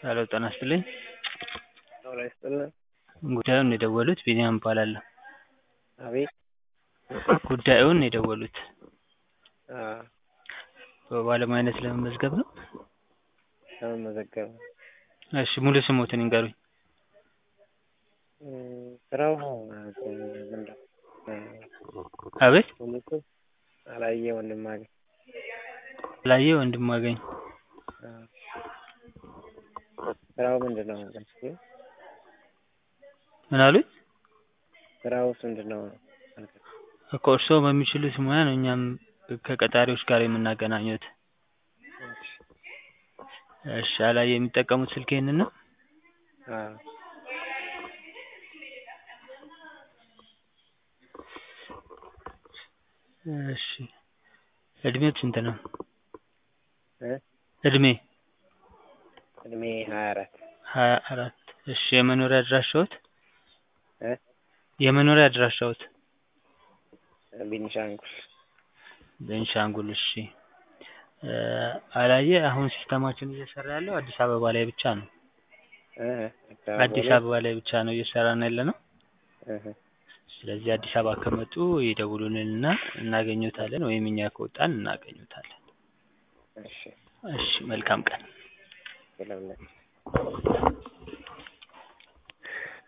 ሄሎ ጤና ይስጥልኝ ጤና ይስጥልን ጉዳዩን የደወሉት ቢኒያም እባላለሁ አቤት ጉዳዩን የደወሉት አዎ በባለሙያነት ለመመዝገብ ነው ለመመዝገብ ነው እሺ ሙሉ ስምዎትን ይንገሩኝ ስራው ምንድነው አቤት ሙሉ ስም አላየ ወንድማገኝ አላየ ወንድማገኝ አዎ ስራው ምንድነው ምን አሉኝ ስራውስ ምንድነው እኮ እርስዎ በሚችሉት ሙያ ነው እኛም ከቀጣሪዎች ጋር የምናገናኘዎት እሺ አላየ የሚጠቀሙት ስልክ ይሄንን ነው አዎ እሺ እድሜዎት ስንት ነው እ እድሜ እድሜ ሀያ አራት ሀያ አራት እሺ የመኖሪያ አድራሻዎት እ የመኖሪያ አድራሻዎት ቤኒሻንጉል ቤንሻንጉል እሺ አላየ አሁን ሲስተማችን እየሰራ ያለው አዲስ አበባ ላይ ብቻ ነው እ አዲስ አበባ ላይ ብቻ ነው እየሰራን ያለነው እህ ስለዚህ አዲስ አበባ ከመጡ ይደውሉልንና እናገኝዎታለን ወይም እኛ ከወጣን እናገኝዎታለን እሺ እሺ መልካም ቀን ስለሁላችሁ